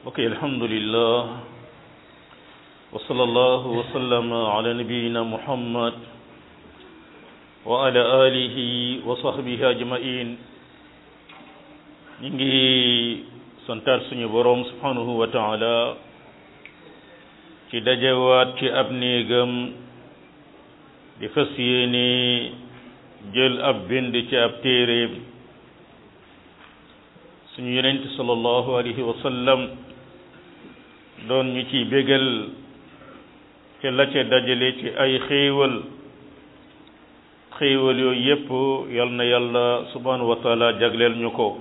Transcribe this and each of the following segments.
ok alhamdulillah wa sallallahu wa sallama ala nabiyina muhammad wa ala alihi wa sahbihi ajmain ñi ngi santaat suñu boroom subhanahu wa taala ci dajewaat ci ab néegam di fas yéene jël ab bind ci ab téeréem suñu yonent sallallahu alayhi wa sallam doon ñu ci bégal ci la ca dajale ci ay xéewal xéewal yooyu yépp yal na yàlla subhanahu wa taala jagleel ñu ko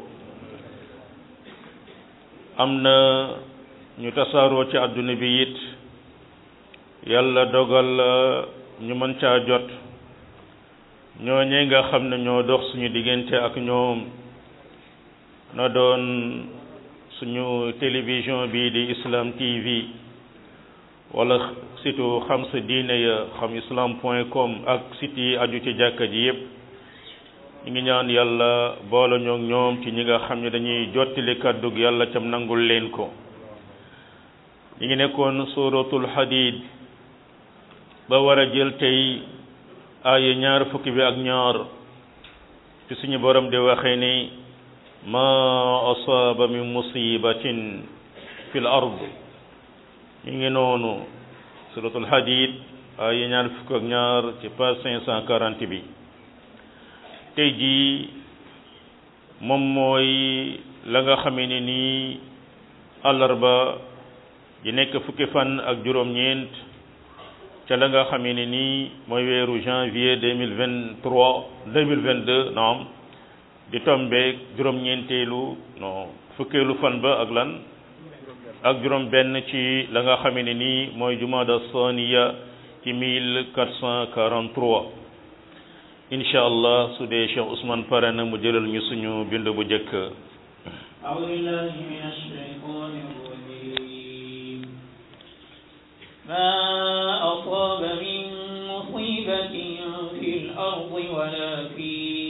am na ñu tasaaroo ci àdduna bi it yàlla dogal ñu mën caa jot ñooñee nga xam ne ñoo dox suñu diggante ak ñoom na doon suñu télévision bii di Islam TV wala surtout xam sa diine ya xam islam point com ak site yi aju ci jàkka ji yépp ñu ngi ñaan yàlla boole ñoog ñoom ci ñi nga xam ne dañuy jottali kàddug yàlla cam nangul leen ko ñu ngi nekkoon suratul hadid ba war a jël tey aaya ñaar fukki bi ak ñaar ci suñu borom di waxee ni ma asaaba min musibatin fi l ard ñu ngi noonu suratul hadid aaya ñaar fukki ak ñaar ci page cinq cent quarante bi tey jii moom mooy la nga xamee ne nii àllarba di nekk fukki fan ak juróom-ñeent ca la nga xamee ne nii mooy weeru janvier deux mille vingt trois deux mille vingt deux naam di tombeeg juróom-ñeenteelu non fukkeelu fan ba ak lan ak juróom benn ci la nga xamee ne nii mooy jumada saniya ci mille quatre cent quarante trois incha allah su dee Cheikh Ousmane pare na mu jëlal ñu suñu bind bu njëkk أعوذ بالله من الشيطان الرجيم ما أصاب من مصيبة في الأرض ولا في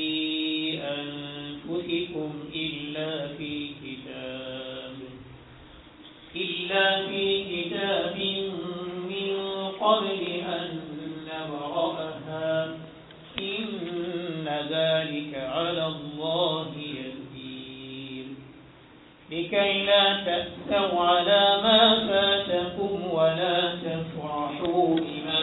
أنفسكم إلا في كتاب إلا في كتاب من قبل أن نبرأها إن ذلك على الله يسير لكي لا تأسوا على ما فاتكم ولا تفرحوا بما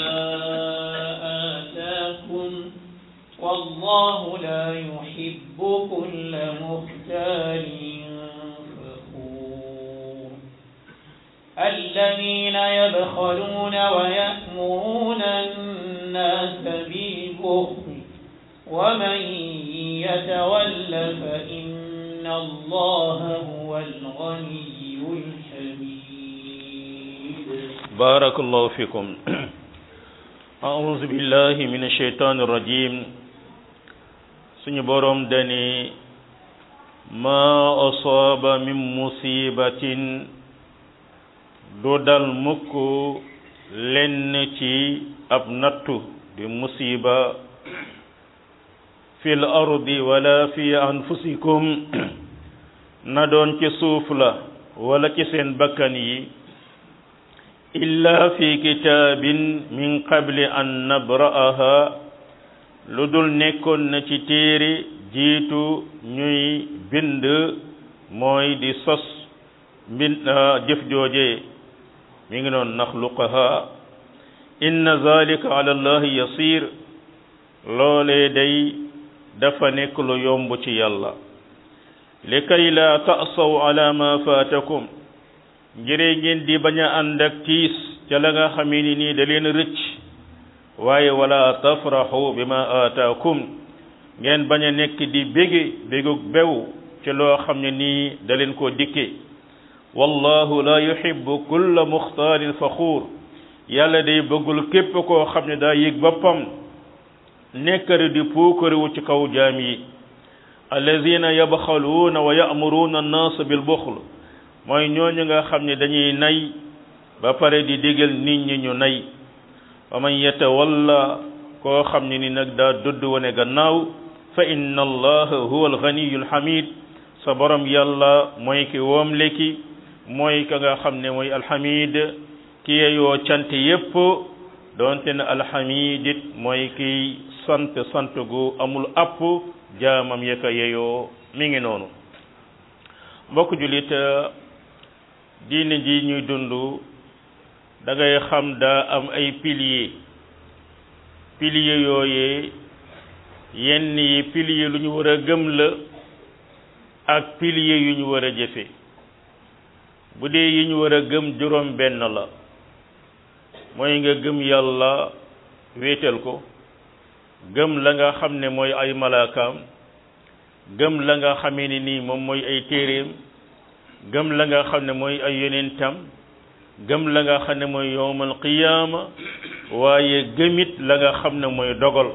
آتاكم والله لا يحب كل مختال فخور الذين يبخلون ويأمرون الناس بالبخل ومن يتول فإن الله هو الغني الحميد بارك الله فيكم أعوذ بالله من الشيطان الرجيم suñu boroom dani ma asaaba min musibatin du dal mukk lenn ci ab nattu di musiba fil ardi wala fi anfusikum na doon ci suuf la wala ci seen bakkan yi illa fi kitaabin min qabli an nabra'aha lu dul nekkoon na ci téere jiitu ñuy bind mooy di sos mbind jëf jooje mi ngi noon naxluqaha inna zalika ala allahi yasir loolee day dafa nekk lu yomb ci yàlla li kay la ta'saw ala ma faatakum ngire ngeen di bañ a ànd ak tiis ca la nga xamee ni nii da leen rëcc waaye wala tafraxu bima aataakum ngeen bañ a nekk di bége bégug bew ci loo xam ne nii da leen koo dikke wallahu la yuhibbu kulla muxtaalin faxuur yàlla day bëggul képp koo xam ne daa yëg boppam nekkari di puukariwu ci kaw jaam yi allazina yabxaluuna wa ya'muruuna annaasa bil buxl mooy ñooñu nga xam ne dañuy nay ba pare di digal nit ñi ñu nay wa man yatawalla koo xam ne ni nag daa dudd wane gannaaw fa inna allaha huwa alganiyu alhamid sa borom yàlla mooy ki woom leki mooy ka nga xam ne mooy alhamid ki yeyoo cant yépp doonte ne alhamid it mooy kiy sant sant gu amul app jaamam ya ka yeyoo mi ngi noonu mbokk jullit diine ji ñuy dund da ngay xam daa am ay piliers piliers yooyee yenn yi piliers lu ñu war a gëm la ak piliers yu ñu war a jëfe bu dee yi ñu war a gëm juróom benn la mooy nga gëm yàlla wéetal ko gëm la nga xam ne mooy ay malaakaam gëm la nga xamee ni nii moom mooy ay téeréem gëm la nga xam ne mooy ay yonentam gëm la nga xam ne mooy yowmal qiyaama waaye gëmit la nga xam ne mooy dogal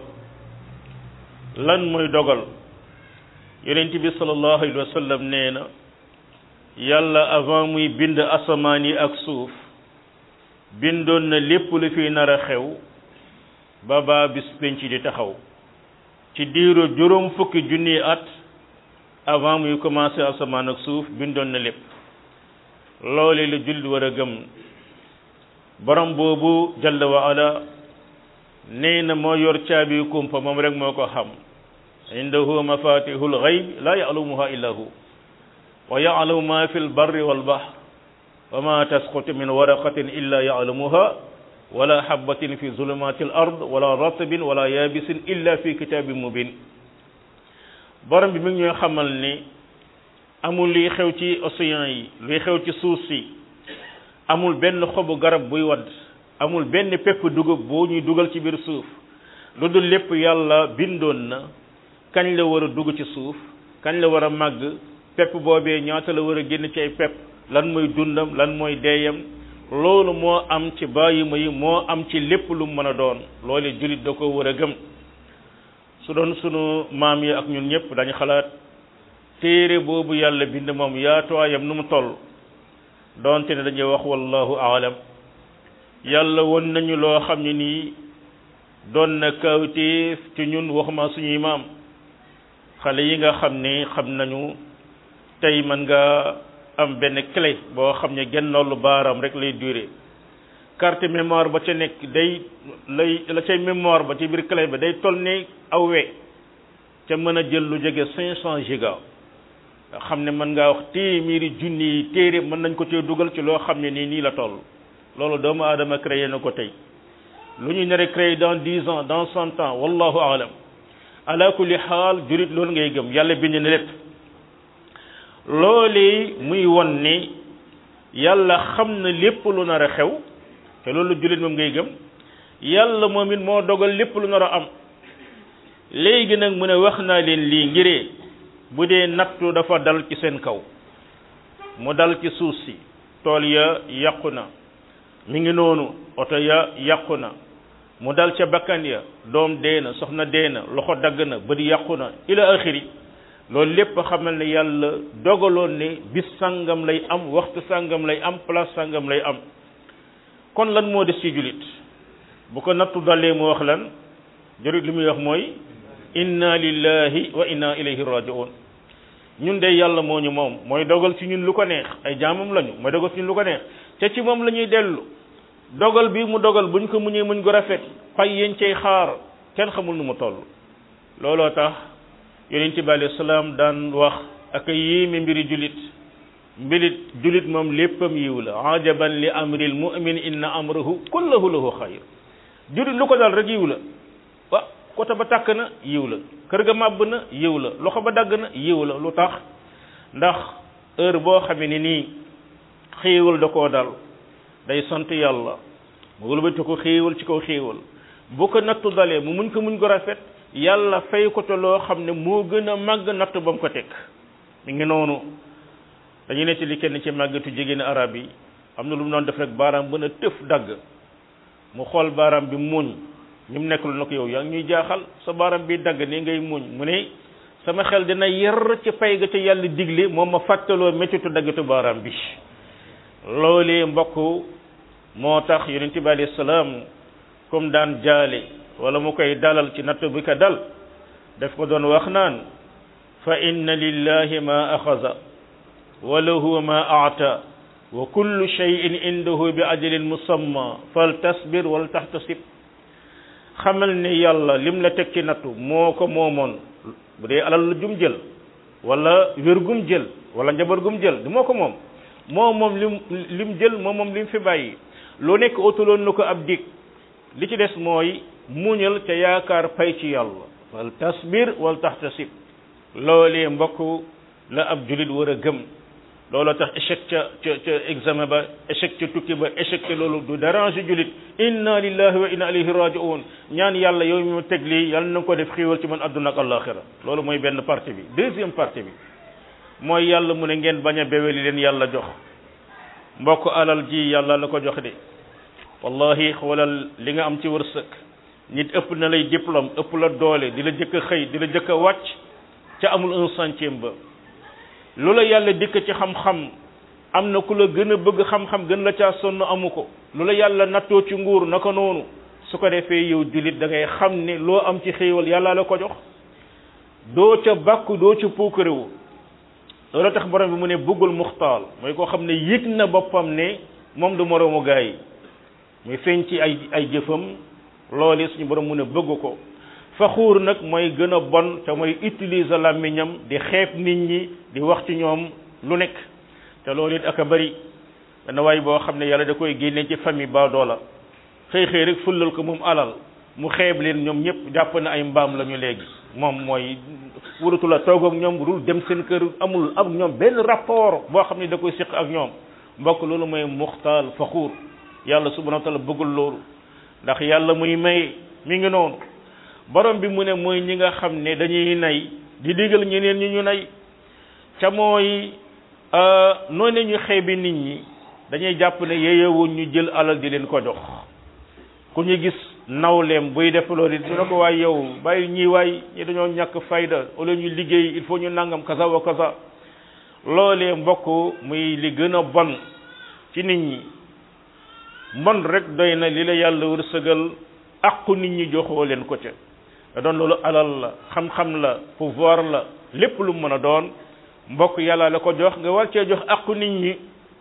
lan mooy dogal yonent bi sallallahu alayhi wa sallam nee na yàlla avant muy bind asamaan yi ak suuf bindoon na lépp lu fi nar a xew ba baa bis penc di taxaw ci diiru juróom fukki junni at avant muy commencé asamaan ak suuf bindoon na lépp loole la jullit war a gëm borom boobu jalla wa ala nee na moo yor caabi kumpa moom rek moo ko xam indahu mafatihul gayb la ya'lamuha illa hu wa ya'lamu ma fi lbarri walbahr wa ma tasqutu min waraqatin illa ya'lamuha wala habatin fi zulumati al ard wala ratbin wala yabisin illa fi kitabin mubin borom bi mi ngi ñuy xamal ni amul luy xew ci océan yi luy xew ci suuf si amul benn xobu garab buy wadd amul benn pepp dugub boo ñuy dugal ci biir suuf lu dul lépp yàlla bindoon na kañ la war a dugg ci suuf kañ la war a màgg pepp boobee ñaata la war a génn ci ay pepp lan mooy dundam lan mooy deeyam loolu moo am ci bàyyima yi moo am ci lépp lu mën a doon loolu jullit da ko war a gëm su doon sunu maam yi ak ñun ñëpp dañu xalaat téere boobu yàlla bind moom yaatuwaayam nu mu toll doonte ne dañuy wax wallahu aalam yàlla won nañu loo xam ne nii doon na kawtéef ci ñun waxuma suñuy maam xale yi nga xam ne xam nañu tey mën nga am benn clé boo xam ne genn lu baaram rek lay duré carte mémoire ba ca nekk day lay la cay mémoire ba ci biir clé ba day toll ne aw we ca mën a jël lu jege cinq cent giga nga xam ne mën ngaa wax téeméeri junni yi téere mën nañ ko cee dugal ci loo xam ne nii nii la toll loolu doomu aadama créé na ko tey lu ñu nar a créé dans dix ans dans cent ans wallahu alam ala kulli xaal jurit loolu ngay gëm yàlla bind na lépp loolu muy won ni yàlla xam na lépp lu nar a xew te loolu julit moom ngay gëm yàlla moom it moo dogal lépp lu nar a am léegi nag mu ne wax naa leen lii ngiree bu dee nattu dafa dal ci seen kaw mu dal ci suuf si tool ya yàqu na mi ngi noonu oto ya yàqu na mu dal ca bakkan ya doom dee na soxna dee na loxo dagg na bët yàqu na ila axiri loolu lépp xamal ne yàlla dogaloon ne bis sàngam lay am waxtu sàngam lay am place sàngam lay am kon lan moo des ci julit bu ko nattu dalee mu wax lan julit li muy wax mooy inna lillahi wa inna ilayhi raji'un ñun de yàlla moo ñu moom mooy dogal ci ñun lu ko neex ay jaamam lañu mooy dogal ci ñun lu ko neex te ci moom la ñuy dellu dogal bi mu dogal buñ ko muñee muñ ko rafet fay yéen cay xaar kenn xamul nu mu toll looloo tax yonent bi alayhi salaam daan wax ak yéeme mbiri julit mbilit julit moom léppam yiw la ajaban li amril mu'min inna amrahu kullahu lahu xayr julit lu ko dal rek yiw la wa côté ba tàkk na yiw la kër ga màbb na yiw la loxo ba dagg na yiw la lu tax ndax heure boo xamee ni nii xéewal da koo dal day sant yàlla mu wëlbati ko xéewal ci kaw xéewal bu ko nattu dalee mu muñ ko muñ ko rafet yàlla fay ko te loo xam ne moo gën a màgg natt ba mu ko teg mi ngi noonu dañu ne ci li kenn ci màggatu jigéen arab yi am na lu mu doon def rek baaraam bën a tëf dagg mu xool baaraam bi muñ ñu mu nekk lu na ko yow yaa ngi ñuy jaaxal sa baaraam bi dagg nii ngay muñ mu ne sama xel dina yar ci pay ga ca yàlla digle moom ma fàttaloo méttitu daggatu baaraam bi loolee mbokk moo tax yonent bi alayhi salaam comme daan jaale wala mu koy dalal ci natt bi ko dal daf ko doon wax naan fa inna lillahi ma axaza wa lahu ma aata wa kullu shay'in indahu bi ajalin musamma fal tasbir wal tahtasib xamal ne yàlla lim la teg ci nattu moo ko moomoon bu dee alal la jum jël wala wér gum jël wala njaboot gum jël du moo ko moom moo moom lim lim jël moo moom lim fi bàyyi lu nekk utaloon na ko ab dig li ci des mooy muñal te yaakaar pay ci yàlla wal tasbir wal tahtasib loolee mbokk la ab julit war a gëm loolu tax échec ca ca ca examen ba échec ca tukki ba échec ca loolu du déranger julit inna lillahi wa inna ilayhi raji'un ñaan yàlla yow mi ma teg lii yàlla na ko def xiiwal ci man adduna ak alaxira loolu mooy benn partie bi deuxième partie bi mooy yàlla mu ne ngeen bañ a beweli leen yàlla jox mbokk alal ji yàlla la ko jox de wallahi xoolal li nga am ci wërsëg nit ëpp na lay diplôme ëpp la doole di la jëkk a xëy di la jëkk a wàcc ca amul un centième ba lu la yàlla dikk ci xam-xam am na ku la gën a bëgg xam-xam gën la caa sonn amu ko lu la yàlla nattoo ci nguur naka noonu su ko defee yow jullit da ngay xam ne loo am ci xéewal yàlla la ko jox doo ca bàkku doo ca puukarewu loolu tax borom bi mu ne bëggul muxtaal mooy koo xam ne yëg na boppam ne moom du moroomu gaa yi muy feeñ ci ay ay jëfam loolu suñu borom mu ne bëgg ko faxuur nag mooy gën a bon te mooy utiliser làmmiñam di xeeb nit ñi di wax ci ñoom lu nekk te loolu it ak a bari dana waay boo xam ne yàlla da koy génne ci famille baadoola xëy xëy rek fullal ko moom alal mu xeeb leen ñoom ñëpp jàpp na ay mbaam la ñu léegi moom mooy wuratu la toog ak ñoom dul dem seen kër amul ak ñoom benn rapport boo xam ne da koy siq ak ñoom mbokk loolu mooy muxtaal faxuur yàlla subhanahu wa taala bëggul loolu ndax yàlla muy may mi ngi noonu borom bi mu ne mooy ñi nga xam ne dañuy nay di digal ñeneen ñi ñu nay ca mooy noonu ñu xeebi nit ñi dañuy jàpp ne yeeyewuñ ñu jël alal di leen ko jox ku ñu gis nawleem buy def loolu it ne ko waay yow bàyyi ñii waay ñi dañoo ñàkk fayda wala ñu liggéey il faut ñu nangam kaza wa kaza loolee mbokk muy li gën a bon ci nit ñi mbon rek doy na li la yàlla wërsëgal aqu nit ñi joxoo leen ko ca da doon loolu alal la xam-xam la pouvoir la lépp lu mën a doon mbokk yàlla la ko jox nga war cee jox aqu nit ñi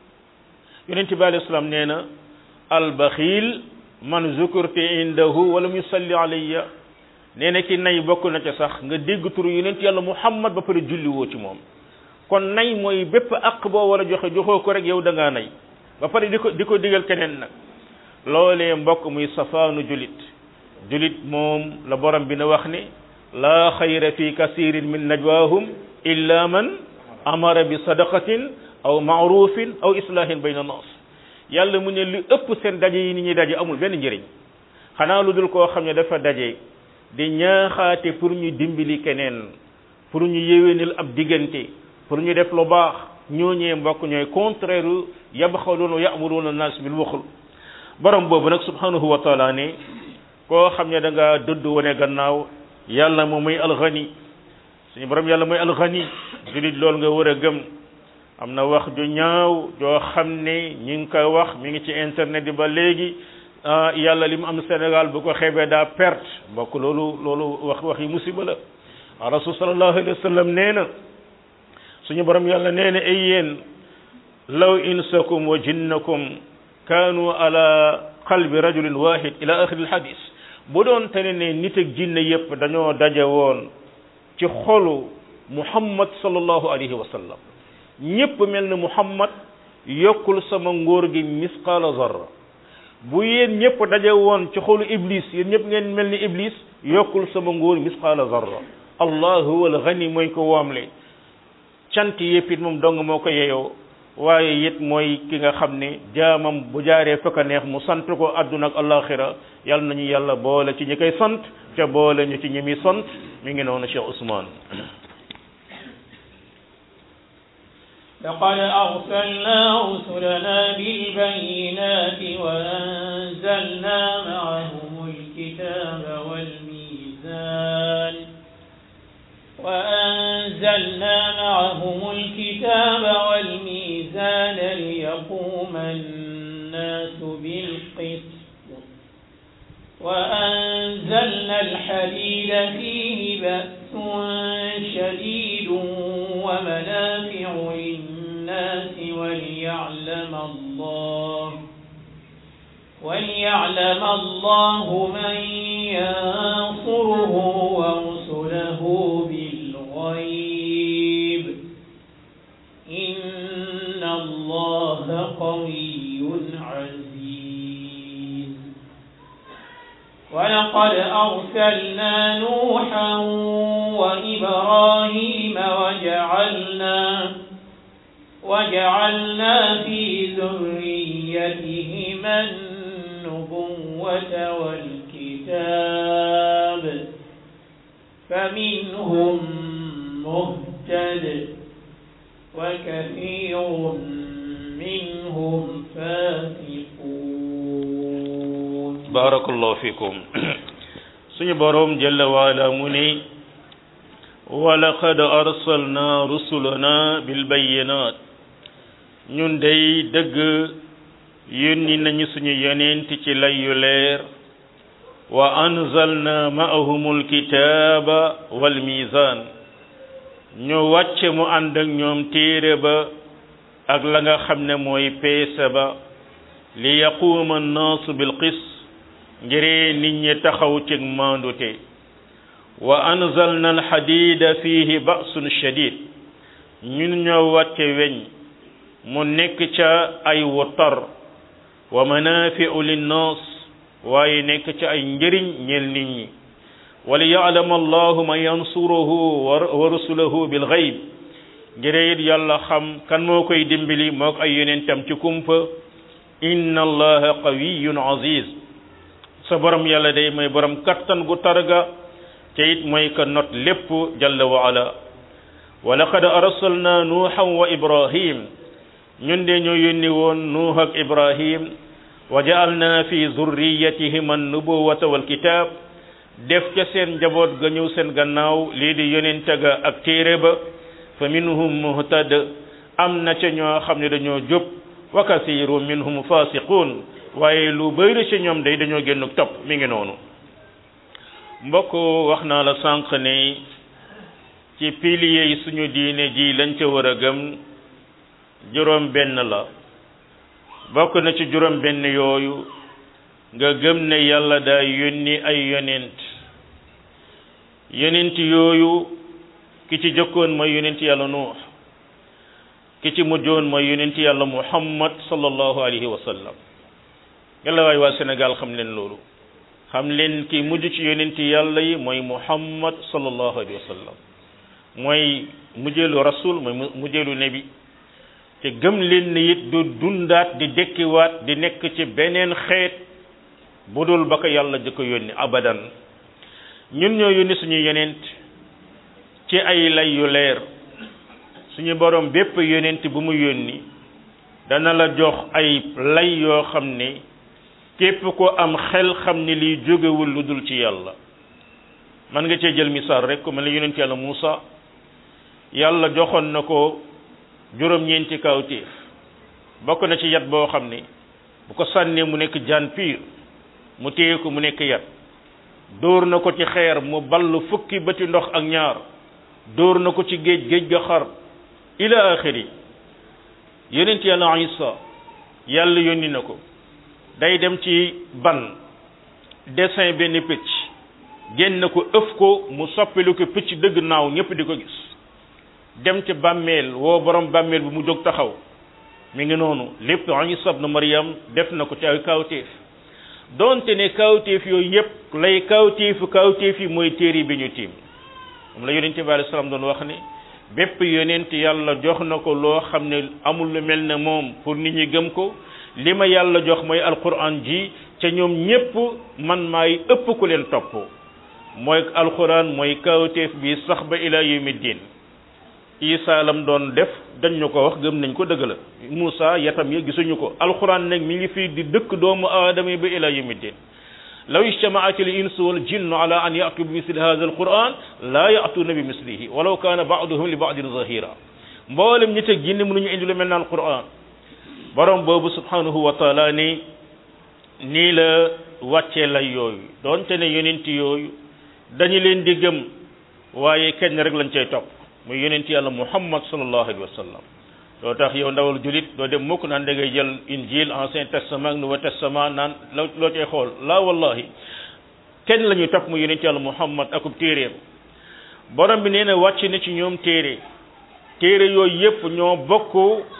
yonent bi alayhi salaam nee na albaxiil man zukurti indahu walam yusalli alayya nee na ki nay bokk na ca sax nga dégg turu yonent yàlla muhammad ba pare julli woo ci moom kon nay mooy bépp aq boo war a joxe joxoo ko rek yow da ngaa nay ba pare di ko di ko digal keneen nag loolee mbokk muy safaanu julit julit moom la borom bi na wax ne laa xayra fi kasirin min najwaahum illa man amara bi sadaqatin aw maarufin aw islahin bayna nas yàlla mu ne li ëpp seen daje yi ni ñuy daje amul benn njëriñ xanaa lu dul koo xam ne dafa daje di ñaaxaate pour ñu dimbali keneen pour ñu yéwénal ab diggante pour ñu def lu baax ñooñee mbokk ñooy contraire yabxaluuna wa ya'muruuna naas bil buxl borom boobu nag subhanahu wa taala ne koo xam ne da nga dëdd wane gannaaw yàlla moom mooy alxani suñu borom yàlla mooy alxani julit loolu nga war a gëm am na wax ju ñaaw joo xam ne ñi ngi koy wax mi ngi ci internet bi ba léegi yàlla li mu am Sénégal bu ko xeebee daa perte mbokk loolu loolu wax wax yi musiba la rasul sallallahu alayhi wa sallam nee na suñu borom yàlla nee na ay yéen law insakum wa jinnakum kaanu ala qalbi rajulin wahid ila axiri alhadis bu doon tane ne nit ak jinne yépp dañoo daje woon ci xolu muhammad sallallahu alayhi wa sallam ñépp mel ne muhammad yokkul sama ngóor gi misqaala zarra bu yéen ñépp daje woon ci xolu iblis yéen ñépp ngeen mel ni iblis yokkul sama ngóor misqaala zarra allah huwa alghani mooy ko woomle cant yépp it moom dong moo ko yeyoo waaye it mooy ki nga xam ne jaamam bu jaaree fa ko neex mu sant ko àdduna ak alaxira yal nañu yàlla boole ci ñi koy sant te boole ñu ci ñi muy sant mi ngi noonu Cheikh Ousmane لقد أرسلنا رسلنا بالبينات وأنزلنا معهم الكتاب والميزان وأنزلنا معهم الكتاب والميزان ليقوم الناس بالقسط وأنزلنا الحديد فيه بأس شديد ومنافع للناس وليعلم الله وليعلم الله من ينصره ورسله بالغيب إن الله قوي عزيز ولقد أرسلنا نوحا وإبراهيم وجعلنا وجعلنا في ذريتهما النبوة والكتاب فمنهم مهتد وكثير منهم فاسقون barakallahu fikum suñu boroom jalla waala mu ne walaqad arsalna rusulana bilbayinat ñun day dëgg yónni nañu suñu yonent ci lay yu leer wa anzalna ma'ahumul kitaaba wal mizan ñu wàcce mu ànd ak ñoom téere ba ak la nga xam ne mooy peese ba li yaquuma annaasu bil qist ngir nit ñi taxaw ci maandute wa anzalna alxadida fihi ba'sun shadid ñun ñoo wàcce weñ mu nekk ca ay wutar wa manafi'u linnaas waaye nekk ca ay njëriñ ñeel nit ñi wa li ya'lama allahu man yansuruhu wa rusulahu bil ghaib ngir it yàlla xam kan moo koy dimbali moo ko ay yonentam ci kumpa inna allaha qawiyyun aziz sa borom yàlla day mooy borom kattan gu targa te it mooy ka not lépp jalla wa ala wa laqad arsalna nuuhan wa ibrahim ñun de ñoo yónni woon nuuh ak ibrahim wa ja'alna fi zurriyatihim an-nubuwata wal kitab def ca seen njaboot ga ñëw seen gannaaw lii di yonente ga ak téere ba fa minhum muhtad am na ca ñoo xam ne dañoo jub wa kasiru minhum fasiqun waaye lu bëri ci ñoom day dañoo génn topp mi ngi noonu mbokk wax naa la sànq ne ci piliers yi suñu diine ji lañ ca war a gëm juróom benn la bokk na ci juróom benn yooyu nga gëm ne yàlla daa yónni ay yonent yonent yooyu ki ci jëkkoon mooy yonent yàlla nuux ki ci mujjoon mooy yonent yàlla muhammad sallallahu alayhi wa sallam yàlla waay waa Sénégal xam leen loolu xam leen ki mujj ci yonent yàlla yi mooy muhammad sallallahu alayhi wa sallam mooy mujjeelu rasul mooy mujjeelu nabi te gëm leen ne it du dundaat di dekkiwaat di nekk ci beneen xeet bu dul ba ko yàlla jëkk yónni abadan ñun ñoo yónni suñu yonent ci ay lay yu leer suñu borom bépp yonent bu mu yónni dana la jox ay lay yoo xam ne képp ko am xel xam ni liy jógewul lu dul ci yàlla man nga cee jël misaal rek ku mel ne yonent yàlla Muusa yàlla joxoon na ko juróom-ñeenti kawtéef bokk na ci yat boo xam ne bu ko sànnee mu nekk jaan piir mu téye ko mu nekk yat dóor na ko ci xeer mu ball fukki bëti ndox ak ñaar dóor na ko ci géej géej ga xar ila axiri yonent yàlla Isa yàlla yónni na ko day dem ci ban dessin benn picc génn ko ëf ko mu soppilu ko picc dëgg naaw ñëpp di ko gis dem ci bàmmeel woo borom bàmmeel bi mu jóg taxaw mi ngi noonu lépp Isa ibn Maryam def na ko ci ay kawtéef donte ne kawtéef yooyu yëpp lay kawtéefu kawtéef yi mooy téere bi ñu tiim moom la yonente bi alayhi salaam doon wax ne bépp yonent yàlla jox na ko loo xam ne amul lu mel ne moom pour nit ñi gëm ko li ma yàlla jox mooy alquran ji ca ñoom ñépp man maay ëpp ku leen topp mooy alquran mooy kawtéef bi sax ba ila yawmi diin isa lam doon def dañ ñu ko wax gëm nañ ko dëgg la Moussa yatam ya gisuñu ko alquran nag mi ngi fii di dëkk doomu aadama yi ba ila yawmi diin law ijtamaat al insu wal jinnu ala an yatu bi misli hada al quran la yatuna bi mislihi walaw kana baaduhum li baadin zahira mboolem ñi teg jinne mënuñu indi lu mel na al quran borom boobu subhanahu wa taala ni nii la wàccee lay yooyu doonte ne yonent yooyu dañu leen di gëm waaye kenn rek lañ cay topp muy yonent yàlla muhammad sallallahu alayhi wa sallam loo tax yow ndawal julit doo dem mukk naan da ngay jël injil ancien testament ak nouveau testament naan loo loo cay xool laa wallahi kenn la ñuy topp mu yonent yàlla muhammad akub téeréem borom bi nee na wàcc na ci ñoom téere téere yooyu yépp ñoo bokk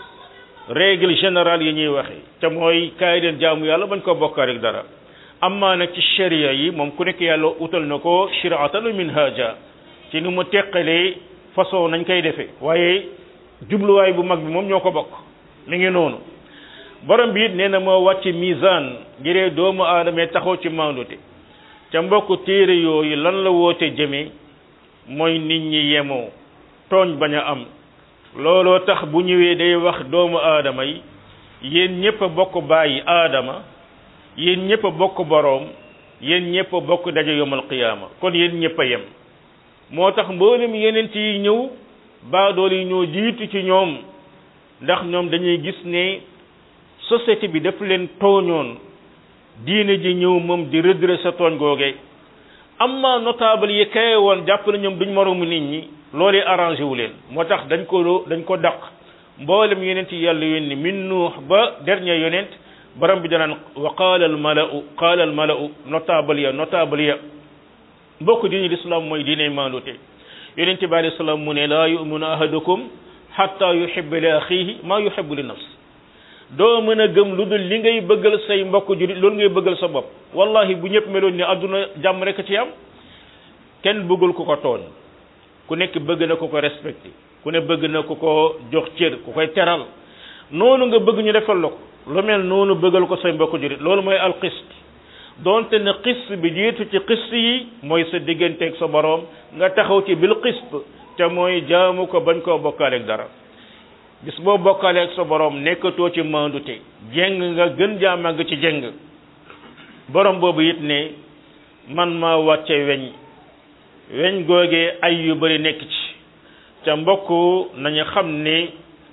règle générale yi ñuy waxe te mooy kaay leen jaamu yàlla bañ ko bokkaa rek dara amma nag ci sharia yi moom ku nekk yàlla utal na ko shiraatan wa minhaja ci ni mu teqalee façon nañ koy defee waaye jubluwaay bu mag bi moom ñoo ko bokk mi ngi noonu borom bi it nee na moo wàcc misaan ngiree doomu aadama taxaw ci maandute ca mbokk téere yooyu lan la woote jëme mooy nit ñi yemoo tooñ bañ a am looloo tax bu ñëwee day wax doomu aadama yi yéen ñëpp a bokk bàyyi aadama yéen ñëpp a bokk boroom yéen ñëpp a bokk daje yomal qiyaama kon yéen ñëpp a yem moo tax mboolem yeneen yi ñëw baadool yi ñoo jiitu ci ñoom ndax ñoom dañuy gis ne société bi daf leen tooñoon diine ji ñëw moom di redresser tooñ googe amma notable yi kaye woon jàpp na ñoom duñ moroomu nit ñi loolee arrangé wu leen moo tax dañ ko dañ ko daq mboolem yonent yi yàlla yónni min nuux ba dernier yonent borom bi danaan wa qaala al malau qaala al malau notable ya notable ya mbokk diine l'islam mooy diine maandute yonent bi alayhi salaam mu ne laa yuminu ahadukum hatta yuhibba li axihi maa yuhibbu li nafsi doo mën a gëm lu dul li ngay bëggal say mbokk jurit loolu ngay bëggal sa bopp wallahi bu ñëpp meloon ni àdduna jàmm rek ci am kenn bëggul ku ko tooñ ku nekk bëgg na ku ko respecté ku ne bëgg na ku ko jox cër ku koy teral noonu nga bëgg ñu defal la ko lu mel noonu bëggal ko say mbokk jurit loolu mooy alxist donte ne xist bi jiitu ci xist yi mooy sa digganteeg sa boroom nga taxaw ci bil xist te mooy jaamu ko bañ koo bokkaaleeg dara bis boo bokkaaleeg sa boroom nekkatoo ci mandute jeng nga gën jaa màgg ci jeng borom boobu it ne man maa wàcce weñ weñ googee ay yu bari nekk ci ca mbokk nañu xam ne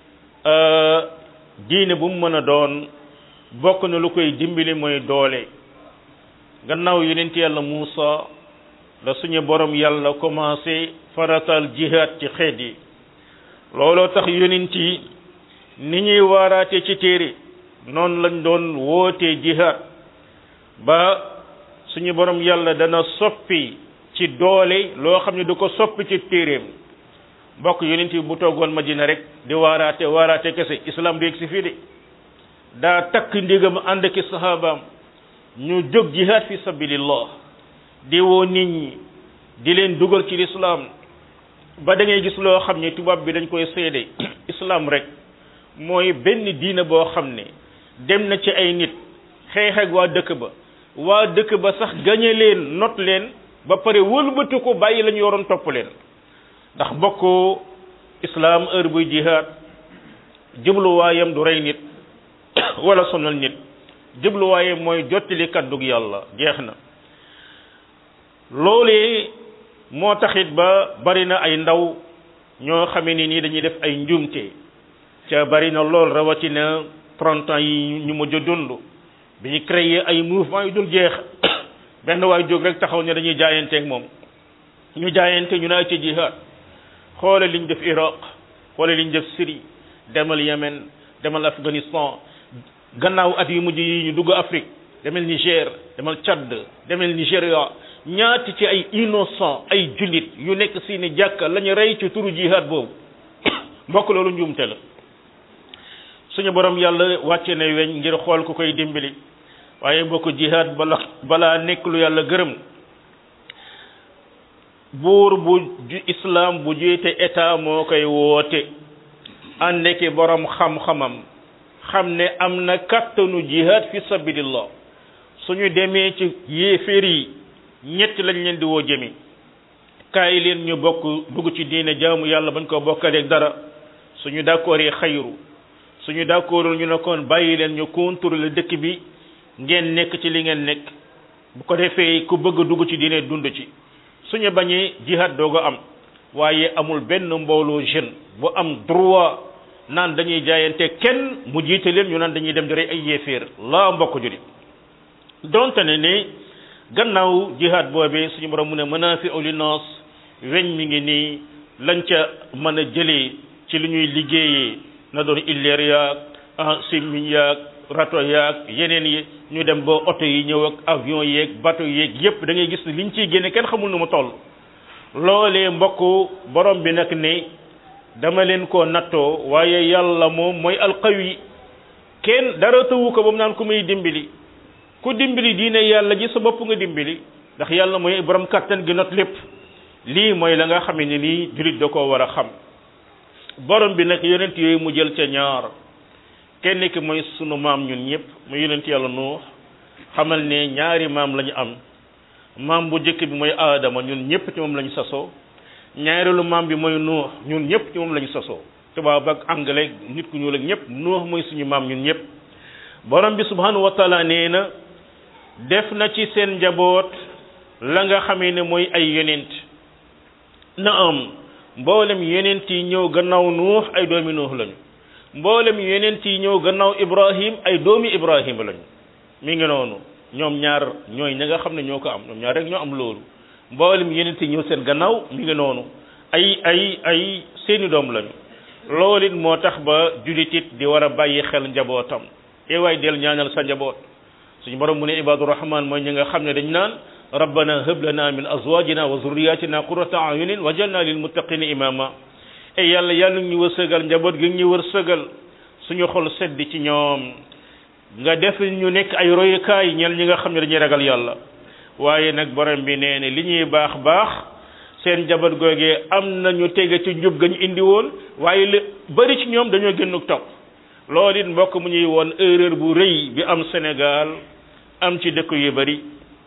diine bu mu mën a doon bokk na lu koy dimbali mooy doole gannaaw yonent yàlla Muusa la suñu borom yàlla commencé faratal jihaad ci xeet yi looloo tax yonent yi ni ñuy waaraate ci téere noonu lañ doon wootee jihaad ba suñu borom yàlla dana soppi ci doole loo xam ne du ko soppi ci téeréem mbokk yonent yi bu toogoon Madina rek di waaraate waaraate kese islam du yegg si fii de daa takk ndigam ànd ki sahabaam ñu jóg jihaad fi sabilillah di woo nit ñi di leen dugal ci lislaam ba da ngay gis loo xam ne tubaab bi dañ koy seede islam rek mooy benn diina boo xam ne dem na ci ay nit xeex ak waa dëkk ba waa dëkk ba sax gañe leen not leen ba pare wëlbatu ko bàyyi la ñu yoroon topp leen ndax bokk islam heure buy jihaad jubluwaayam du rey nit wala sonal nit jubluwaayam mooy jottali kaddug yàlla jeex na loolee moo taxit ba bari na ay ndaw ñoo xamee ni nii dañuy def ay njuumte ca bari na lool rawatina trente ans yi ñu mujj a dund bi ñu créé ay mouvement yu dul jeex benn waay jóg rek taxaw ne dañuy jaayanteeg moom ñu jaayante ñu naa ci jihaad xoole liñ def Iraq xoole liñ def Syrie demal Yemen demal Afghanistan gannaaw at yu mujj yi ñu dugg Afrique demal Niger demal Tchad demal Nigéria ñaati ci ay innocent ay jullit yu nekk si ni jàkka la ñu rey ci turu jihaad boobu mbokk loolu njuumte la suñu borom yàlla wàcce na weñ ngir xool ku koy dimbali waaye mbokk jihaad bala balaa nekk lu yàlla gërëm buur bu islam bu jiite état moo koy woote ànd ki borom xam-xamam xam ne am na kattanu jihaad fi sabilillah suñu demee ci yéeféer yi ñett lañ leen di woo jëmi kaay leen ñu bokk dugg ci diine jaamu yàlla bañ ko bokkaleeg dara suñu d'accord yi xayru suñu d'accordul ñu ne kon bàyyi leen ñu contrôler dëkk bi ngeen nekk ci li ngeen nekk bu ko defee ku bëgg dugg ci diine dund ci suñu bañee jihad dooga am waaye amul benn mbooloo jeune bu am droit naan dañuy jaayante kenn mu jiite leen ñu naan dañuy dem di rey ay yéeféer laa mbokk juri donte ne ne gannaaw jihad boobee suñu borom mu ne manaafi'u linnaas weñ mi ngi nii lañ ca mën a jëlee ci li ñuy liggéeyee na doon illeer yaag simmiñ yaag rato yaag yeneen yi ñu dem ba oto yi ñëw ak avion yeeg bateau yeeg yépp da ngay gis ne liñ ciy génne kenn xamul nu mu toll loolee mbokk borom bi nag ne dama leen koo nattoo waaye yàlla moom mooy alqawi kenn dara tëwu ko ba mu naan ku muy dimbali ku dimbali diine yàlla ji sa bopp nga dimbali ndax yàlla mooy borom kattan gi not lépp lii mooy la nga xam ne nii jullit da koo war a xam borom bi nag yonent yooyu mu jël ca ñaar kenn ki mooy sunu maam ñun ñëpp mu yonent yàlla nuux xamal ne ñaari maam la ñu am maam bu njëkk bi mooy aadama ñun ñëpp ci moom la ñu sasoo ñaareelu maam bi mooy nuux ñun ñëpp ci moom la ñu sasoo tubaab ak anglais nit ku ñuul ak ñëpp nuux mooy suñu maam ñun ñëpp borom bi subhanahu wa taala nee na def na ci seen njaboot la nga xamee ne mooy ay yonent na am mboolem yonent yi ñëw gannaaw nuux ay doomi nuux lañu mboolem yonent yi ñëw gannaaw ibrahim ay doomi ibrahim lañu mi ngi noonu ñoom ñaar ñooy ña nga xam ne ñoo ko am ñoom ñaar rek ñoo am loolu mboolem yonent yi ñëw seen gannaaw mi ngi noonu ay ay ay seeni doom lañu loolu it moo tax ba jullit it di war a bàyyi xel njabootam e waay del ñaanal sa njaboot suñu borom mu ne ibadu rahman mooy ñi nga xam ne dañ naan rabbana hab lana min azwajina wa zurriyatina qurrata ayunin wajalna lil muttaqina imama e yàlla yàlla ñu wërsëgal njaboot gi ñu wërsëgal suñu xol sedd ci ñoom nga def ñu nekk ay royukaay ñel ñi nga xam ne dañuy ragal yàlla waaye nag borom bi nee ne li ñuy baax baax seen njaboot googee am na ñu tege ci njub ga ñu indi woon waaye li bari ci ñoom dañoo gën topp loolu it mbokk mu ñuy woon erreur bu rëy bi am Sénégal am ci dëkk yu bari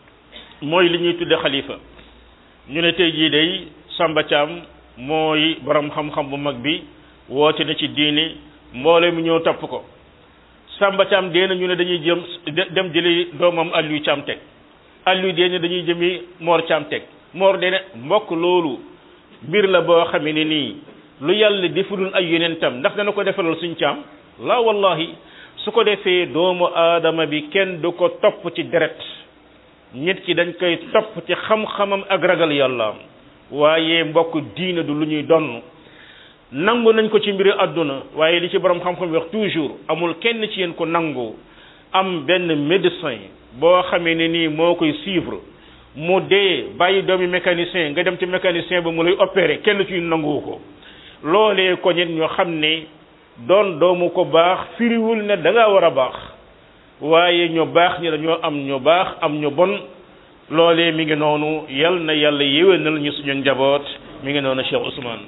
mooy li ñuy tudde xalifa ñu ne tey jii day Samba Thiam mooy borom xam-xam bu mag bi woote na ci diine mboole mi ñëw topp ko Samba Thiam dee na ñu ne dañuy jëm dem jëli doomam Aliou Thiam teg Aliou dee na dañuy jëmi Mor Thiam teg Mor dee na mbokk loolu mbir la boo xamee ne nii lu yàlla defalul ay yonentam ndax dana ko defalal suñ caam la wallahi su ko defee doomu aadama bi kenn du ko topp ci deret nit ki dañ koy topp ci xam-xamam ak ragal yàllaam waaye mbokk diina du lu ñuy donn nangu nañ ko ci mbiri àdduna waaye li ci borom xam-xam wax toujours amul kenn ci yéen ko nangu am benn médecin boo xamee ne nii moo koy suivre mu dee bàyyi doomi mécanicien nga dem ci mécanicien ba mu lay opérer kenn ci nanguwu ko loolee ko ñit ñoo xam ne doon doomu ko baax firiwul ne da ngaa war a baax waaye ñu baax ñi dañoo am ñu baax am ñu bon loolee mi ngi noonu yal na yàlla yéwénal ñu suñu njaboot mi ngi noonu Cheikh Ousmane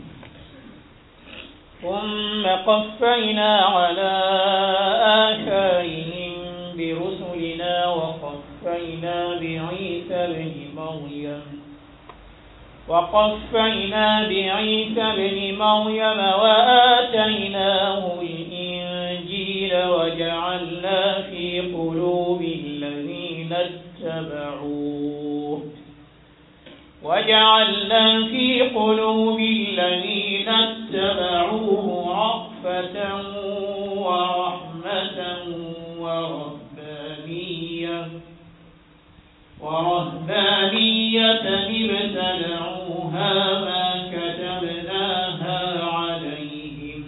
ثم قفينا على آثارهم برسلنا وقفينا بعيسى بن مريم وقفينا بعيسى بن مريم وآتيناه الإنجيل وجعلنا في قلوب الذين اتبعوه وجعلنا في قلوب الذين اتبعوه رأفة ورحمة ورهبانية ورهبانية ابتدعوها ما كتبناها عليهم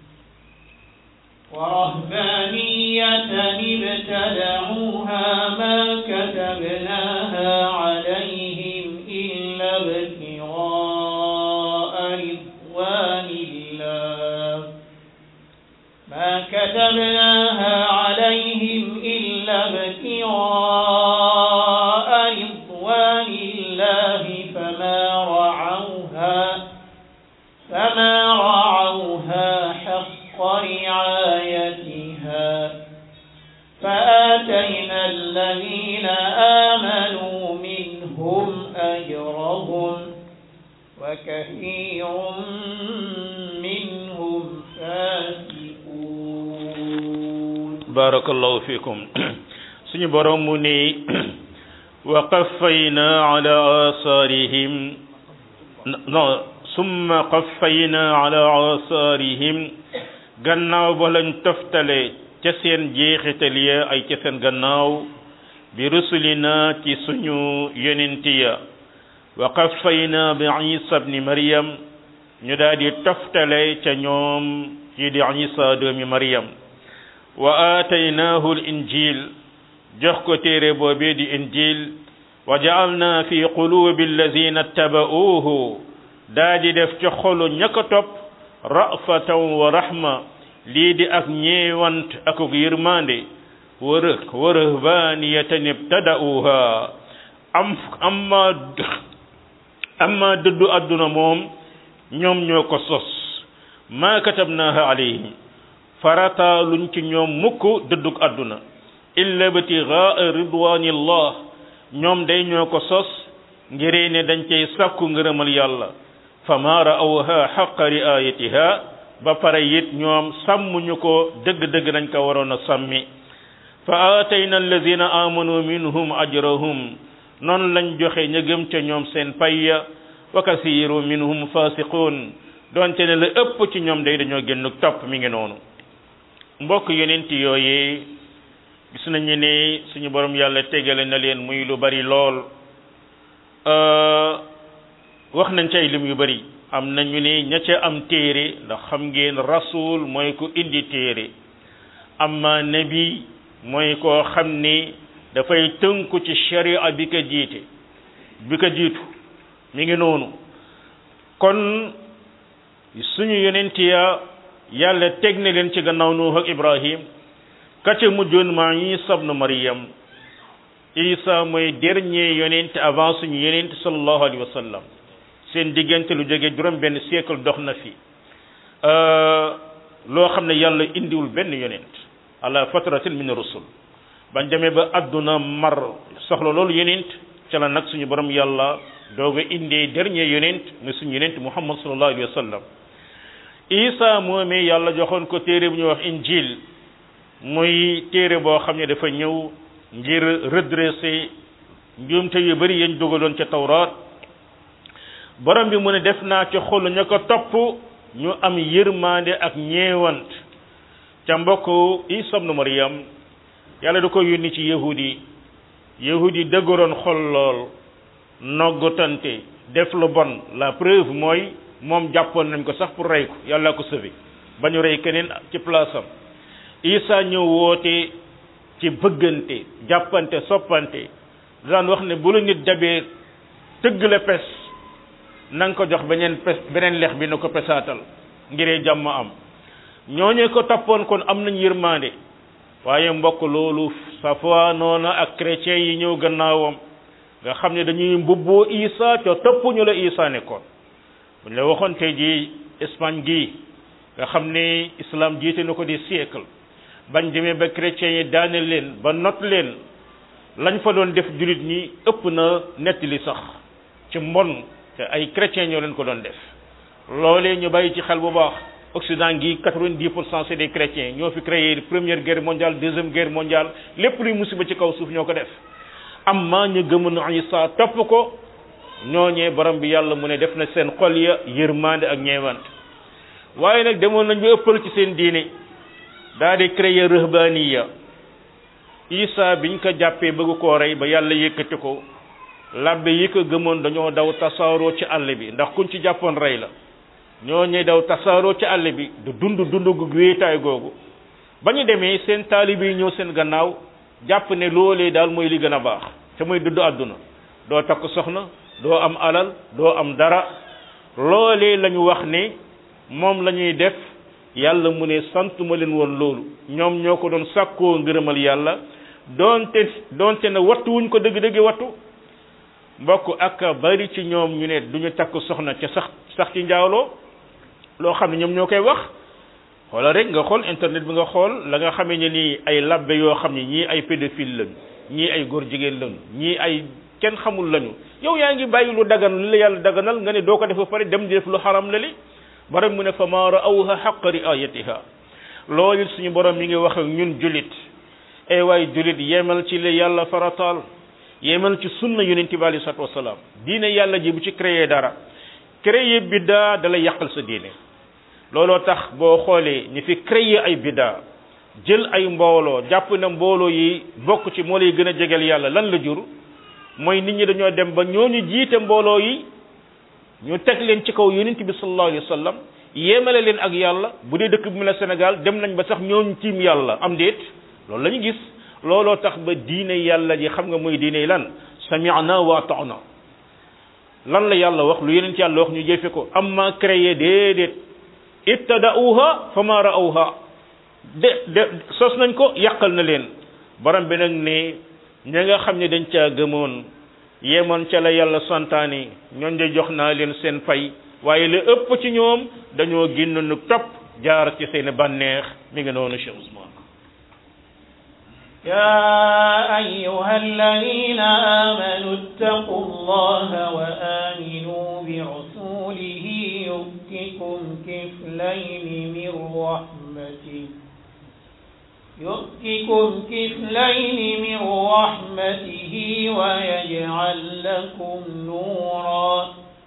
ورهبانية ابتدعوها ما كتبناها عليهم إلا ابتغاء رضوان الله ما كتبناها عليهم إلا ابتغاء رضوان الله فما رعوها فما رعوها حق رعايتها فآتينا الذين آمنوا منهم أجرهم وكثير منهم فاسقون بارك الله فيكم suñu borom mu ni wa qaffayna ala asarihim non summa qaffayna ala asarihim gannaaw ba lañ toftale ca seen jeexital ya ay ca seen gannaaw bi rusulina ci suñu yonenti ya wa qaffayna bi isa bni maryam ñu daal di toftale ca ñoom kii di isa doomi maryam wa aataynaahu l injil jox ko téere boobee di injil wa ja'alna fi qulubi allazina taba'uuhu daa di def ca xolu ña ko topp ra'fatan wa rahma lii di ak ñeewant ak yërmande wa rëh wa rahbaniyatan ibtada'uha am amma amma dëddu àdduna moom ñoom ñoo ko sos ma katabnaha alayhim farata luñ ci ñoom mukk dëddug àdduna illa ibtigaa ridwanillah ñoom day ñoo ko sos ngiree ne dañ cay sàkku ngërëmal yàlla fa ma ra'awha xaqa riayatiha ba pare it ñoom sàmmuñu ko dëgg-dëgg nañ ko waroon a sàmmi fa aatayna allazina amanu minhum ajrahum noonu lañ joxe ña gëm ca ñoom seen payya wa kasiru minhum fasiqun doonte ne la ëpp ci ñoom day dañoo génn topp mi ngi noonu mbokk yonent yooyee gis nañu ne suñu borom yàlla tegale na leen muy lu bari lool wax nañ ci ay lim yu bari am nañu ne ña ca am téere ndax xam ngeen rasul mooy ku indi téere amma nabi mooy koo xam ni dafay tënku ci sharia bi ko jiite bi ko jiitu mi ngi noonu kon suñu yonent ya yàlla teg na leen ci gannaaw nuux ak ibrahim ka ca mujjoon maa isa ibnu maryam isa mooy dernier yonent avant suñu yonent sallallahu alayhi wa sallam seen diggante lu jóge juróom benn siècle dox na fi loo xam ne yàlla indiwul benn yonent ala fatratin min rusul bañ demee ba adduna mar soxla loolu yonent ca la nag suñu borom yàlla doog a indee dernier yonent muy suñu yonent muhammad sallallahu alayhi wa sallam isa moomee yàlla joxoon ko téere bu ñuy wax injil muy téere boo xam ne dafa ñëw ngir redresser njuumte yu bari yañ dugaloon ca tawraat borom bi mu ne def naa ci xolu ña ko topp ñu am yërmande ak ñeewant ca mbokk isa ibnu maryam yàlla da ko yónni ci yahudi yahudi dëgëroon xol lool noggutante def lu bon la preuve mooy moom jàppoon nañ ko sax pour rey ko yàlla ko sauvé ba ñu rey keneen ci place am isa ñëw woote ci bëggante jàppante soppante daan wax ne bu la nit dabee tëgg la pes na nga ko jox beneen pes beneen lex bi na ko pesaatal ngiree jàmm am ñooñu ko toppoon kon am nañ yërmande waaye mbokk loolu safa noona ak chrétien yi ñëw gannaawam nga xam ne dañuy mbubboo isa ca topp ñu la isa nekkoon buñ la waxoon tey ji Espagne gii nga xam ne islam jiite na ko di siècle bañ demee ba chrétiens yi daane leen ba not leen lañ fa doon def jullit ñi ëpp na nettali sax ci mbon te ay chrétiens ñoo leen ko doon def loolee ñu bàyyi ci xel bu baax Occident gi quatre-vingt-dix pour cent c'est des chrétiens ñoo fi créé première guerre mondiale deuxième guerre mondiale lépp luy musiba ci kaw suuf ñoo ko def amma ñu gëmoon Isa topp ko ñooñee borom bi yàlla mu ne def na seen xol ya yërmande ak ñeewant waaye nag demoon nañ ba ëppal ci seen diine daa di créer rëhbaniya Isa biñ ko jàppee bëgg koo rey ba yàlla yëkkati ko labbe yi ko gëmoon dañoo daw tasaaroo ci àll bi ndax kuñ ci jàppoon rey la ñoo ñuy daw tasaaroo ci àll bi du dund dund gu wéetaay googu ba ñu demee seen taalibe yi ñëw seen gannaaw jàpp ne loolee daal mooy li gën a baax te mooy dudd àdduna doo takk soxna doo am alal doo am dara loolee la ñu wax ne moom la ñuy def yàlla mu ne sant ma leen woon loolu ñoom ñoo ko doon sàkkoo ngërëmal yàlla doonte doonte ne wattu wuñ ko dëgg-dëgg wattu mbokk ak bari ci ñoom ñu ne duñu takk soxna ca sax sax ci njaaloo loo xam ne ñoom ñoo koy wax xoolal rek nga xool internet bi nga xool la nga xamee ne nii ay labbe yoo xam ne ñii ay pédophile lañu ñii ay góor jigéen lañu ñii ay kenn xamul lañu yow yaa ngi bàyyi lu dagan li la yàlla daganal nga ne doo ko def ba pare dem di def lu xaram la li borom mu ne fa maa raawha xaqa riayatiha loolu suñu borom mi ngi wax ak ñun julit ay waay julit yemal ci li yàlla farataal yemal ci sunna yonente bi alei salatu wasalaam diine yàlla ji bu ci créé dara créé biddaa da lay yàqal sa diine looloo tax boo xoolee ñi fi créé ay biddaa jël ay mbooloo jàpp na mbooloo yi bokk ci moo lay gën a jegel yàlla lan la jur mooy nit ñi dañoo dem ba ñooñu jiite mbooloo yi ñu teg leen ci kaw yonent bi sallallahu alayhi wa sallam yéemale leen ak yàlla bu dee dëkk bu mel ne Sénégal dem nañ ba sax ñoom tiim yàlla am déet loolu la ñu gis looloo tax ba diine yàlla ji xam nga muy diine lan sami'na wa ata'na lan la yàlla wax lu yeneen ci yàlla wax ñu jëfe ko amma créé déedéet ibtada'uha fama ra'awha de de sos nañ ko yàqal na leen borom bi nag ne ña nga xam ne dañ caa gëmoon yemoon ca la yàlla santaani ñoon de jox naa leen seen fay waaye la ëpp ci ñoom dañoo génn nu topp jaar ci seen bànneex mi ngi noonu Cheikh Ousmane يا أيها الذين آمنوا اتقوا الله وآمنوا برسوله يؤتكم كفلين من رحمته يؤتكم كفلين من رحمته ويجعل لكم نورا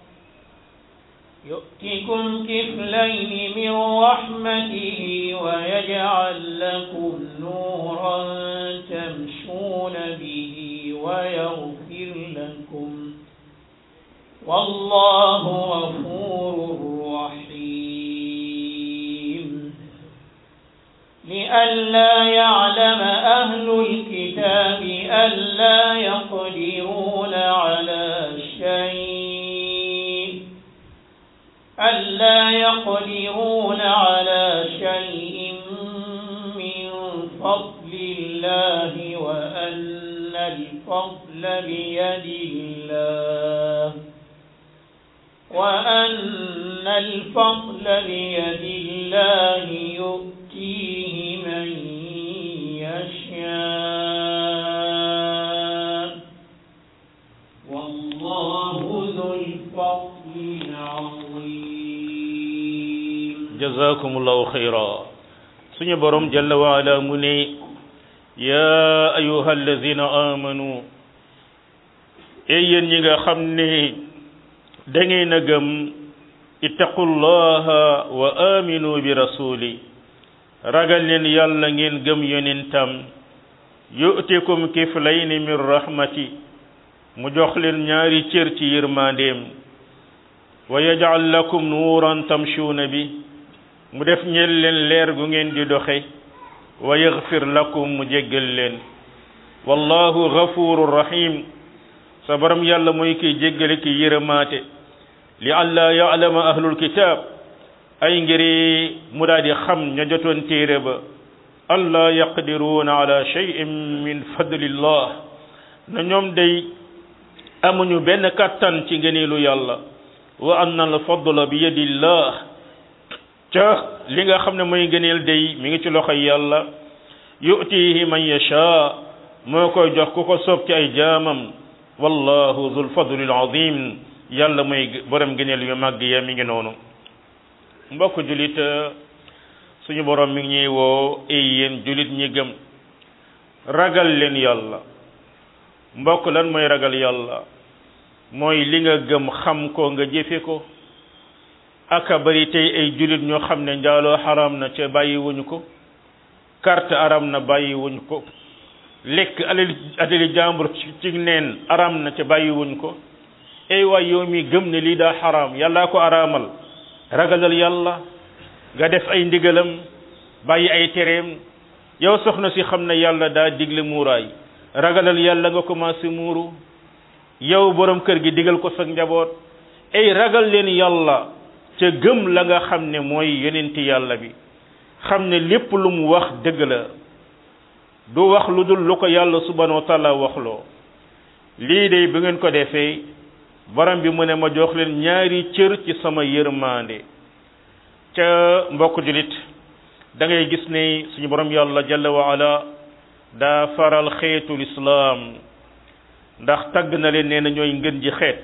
يؤتكم كفلين من رحمته ويجعل لكم نورا تمشون به ويغفر لكم والله غفور رحيم لئلا يعلم أهل الكتاب ألا يقدرون على شيء ألا يقدرون على شيء من فضل الله وأن الفضل بيد الله وأن الفضل بيد الله يؤتيه من يشاء والله ذو الفضل العظيم jazakumullahu xayra suñu borom jalla wa ala mu ne ya ayuha alladina amanu e yéen ñi nga xam ne da ngeen a gëm ittaqullaha wa aminu bi rasuli ragal leen yàlla ngeen gëm yonentam yu'tikum kiflayni min rahmati mu jox leen ñaari cër ci yërmandeem wa yaj'al lakum nuuran tamshuuna bi mu def ñeel leen leer gu ngeen di doxe wa yaghfir lakum mu jéggal leen wallahu ghafurur rahim sa borom yàlla mooy kiy jéggale ki yërëmaate li alla ya'lama ahlul kitab ay ngiri mu daal di xam ña jotoon téere ba alla yaqdiruuna ala shay'in min fadlillah na ñoom day amuñu benn kattan ci ngëneelu yàlla wa anna al fadla bi yadillah ca li nga xam ne mooy ngëneel day mi ngi ci loxoy yàlla yu'tihi man yasha moo koy jox ku ko soob ci ay jaamam wallahu zul fadlil azim yàlla mooy borom ngëneel yu màgg ya mi ngi noonu mbokk julit suñu borom mi ngi ñuy woo ay yéen julit ñi gëm ragal leen yàlla mbokk lan mooy ragal yàlla mooy li nga gëm xam ko nga jëfe ko aka bari tey ay julit ñoo xam ne njaaloo xaram na ca bàyyi wuñu ko carte aram na bàyyi wuñ ko lekk alali adali jàmbur ci neen aram na ca bàyyi wuñ ko ay waay yow mi gëm ne lii daa xaram yàllaa ko araamal ragalal yàlla nga def ay ndigalam bàyyi ay tereem yow soxna si xam ne yàlla daa digle muuraay ragalal yàlla nga commencé muuru yow borom kër gi digal ko sa njaboot ay ragal leen yàlla ca gëm la nga xam ne mooy yonenti yàlla bi xam ne lépp lu mu wax dëgg la du wax lu dul lu ko yàlla subhanahu wa taala waxloo lii de bu ngeen ko defee borom bi mu ne ma jox leen ñaari cër ci sama yërmande ca mbokk julit da ngay gis ne suñu borom yàlla jalla wa ala daa faral xeetul islaam ndax tagg na leen nee na ñooy ngën ji xeet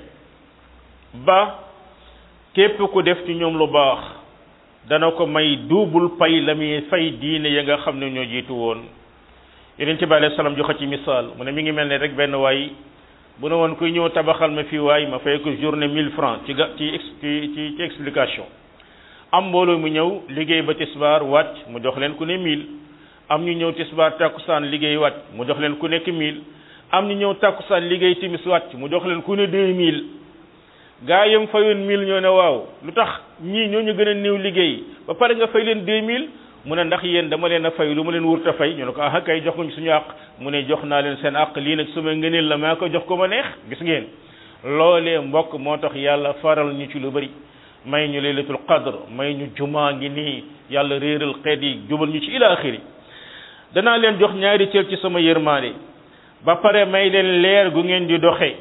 ba képp ku def ci ñoom lu baax dana ko may duubul pay la muy fay diine ya nga xam ne ñoo jiitu woon yonent bi alayhi salaam joxe ci misaal mu ne mi ngi mel ne rek benn waay bu ne woon kuy ñëw tabaxal ma fii waay ma fay ko journée 1000 francs ci ga ci ci ci ci explication am mbooloo mu ñëw liggéey ba tisbaar wàcc mu jox leen ku ne 1000 am ñu ñëw tisbaar takkusaan liggéey wàcc mu jox leen ku nekk 1000 am ñu ñëw takkusaan liggéey timis wàcc mu jox leen ku ne 2000 gaa yam fayoon mille ñoo ne waaw lu tax ñii ñoo ñu gën a néew liggéey ba pare nga fay leen deux mille mu ne ndax yéen dama leen a fay lu ma leen wurta fay ñu ne ko ah kay jox ko suñu àq mu ne jox naa leen seen àq lii nag suma ngëneel la maa ko jox ko ma neex gis ngeen loolee mbokk moo tax yàlla faral ñu ci lu bari may ñu laylatul qadr may ñu jumaa ngi nii yàlla réeral xeet yi jubal ñu ci ila axiri danaa leen jox ñaari cër ci sama yërmaande ba pare may leen leer gu ngeen di doxe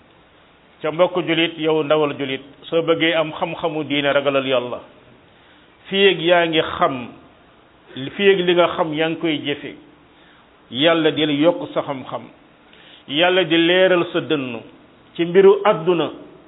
ca mbokk julit yow ndawal julit soo bëggee am xam-xamu diine ragalal yàlla fii ak yaa ngi xam fii ak li nga xam yaa ngi koy jëfe yàlla di la yokk sa xam-xam yàlla di leeral sa dënn ci mbiru àdduna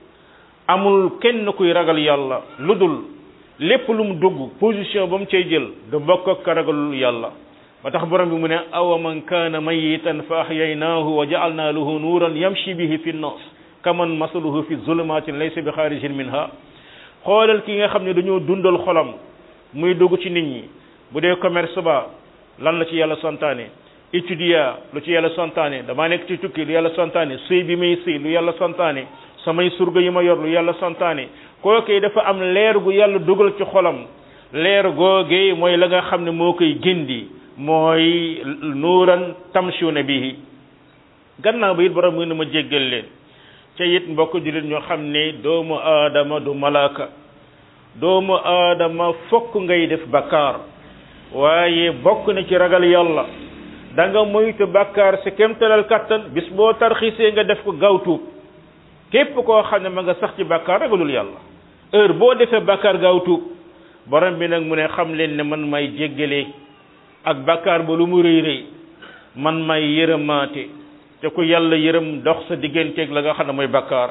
amul kenn kuy ragal yàlla lu dul lépp lu mu dugg position ba mu cay jël du bokk ak ka ragalul yàlla ba tax borom bi mu ne awa man kaana mayitan fa ahyaynaahu wa ja'alna lahu nuuran yamshi bihi fi nnas kaman masaluhu fi zulumatin laysa bi xaarijin minha xoolal ki nga xam ne dañoo dundal xolam muy dugg ci nit ñi bu dee commerce ba lan la ci yàlla santaane étudier lu ci yàlla santaane damaa nekk ci tukki lu yàlla santaane sëy bi may sëy lu yàlla santaane samay surga yi ma yor lu yàlla santaane kookee dafa am leer gu yàlla dugal ci xolam leer googee mooy la nga xam ne moo koy gindi mooy nuuran tamshuna bihi gannaaw ba it borom mu ne ma jéggal leen ca it mbokk jullit ñoo xam ne doomu aadama du malaaka doomu aadama fokk ngay def bakkaar waaye bokk na ci ragal yàlla da nga moytu bakkaar si kemtalal kattan bis boo tarxiisee nga def ko gaaw tuub képp koo xam ne ma nga sax ci bakkaar ragalul yàlla heure boo defee bakkaar gaaw tuub borom bi nag mu ne xam leen ne man may jéggale ak bakkaar ba lu mu rëy rëy man may yërëmaate te ku yàlla yërëm dox sa digganteeg la nga xam ne mooy bakkaar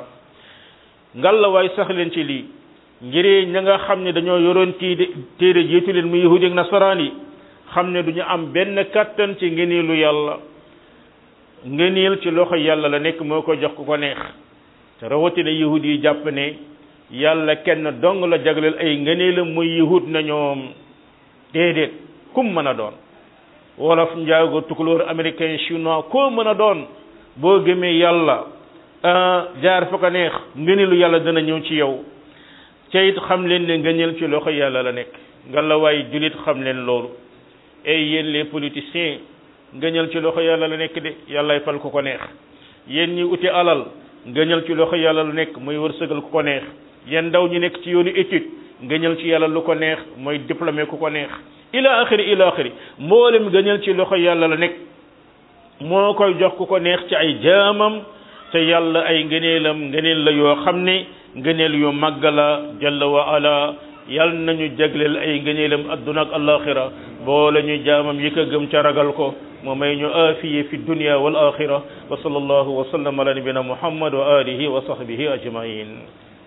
ngalla waay sax leen ci lii ngir ña nga xam ne dañoo yoroon tii téere jiitu leen mu yahudi ak nasaraan yi xam ne du ñu am benn kattan ci ngëneelu yàlla ngëneel ci loxo yàlla la nekk moo ko jox ku ko neex te rawatina yahudi yi jàpp ne yàlla kenn dong la jagleel ay ngëneelam muy yahud na ñoom déedéet kum mën a doon wolof njaago tukulóor américain chinois koo mën a doon boo gëmee yàlla jaar fa ko neex ngëneelu yàlla dana ñëw ci yow ca it xam leen ne ngëneel ci loxo yàlla la nekk nga la waay julit xam leen loolu ay yéen les politiciens ngëneel ci loxo yàlla la nekk de yàllay fal ku ko neex yéen ñi uti alal ngëneel ci loxo yàlla la nekk mooy wërsëgal ku ko neex yéen ndaw ñi nekk ci yoonu étude ngëneel ci yàlla lu ko neex mooy diplômé ku ko neex ila axiri ila axiri mboolem ngëneel ci loxo yàlla la nekk moo koy jox ku ko neex ci ay jaamam te yàlla ay ngëneelam ngëneel la yoo xam ne ngëneel yu màgg la jalla wa ala yal nañu jagleel ay ngëneelam adduna ak alaxira boole ñu jaamam yi ko gëm ca ragal ko mu may ñu aafiye fi dunya wal axira wa sallallahu wa sallam ala nabina muhammad wa alihi wa sahbihi ajmain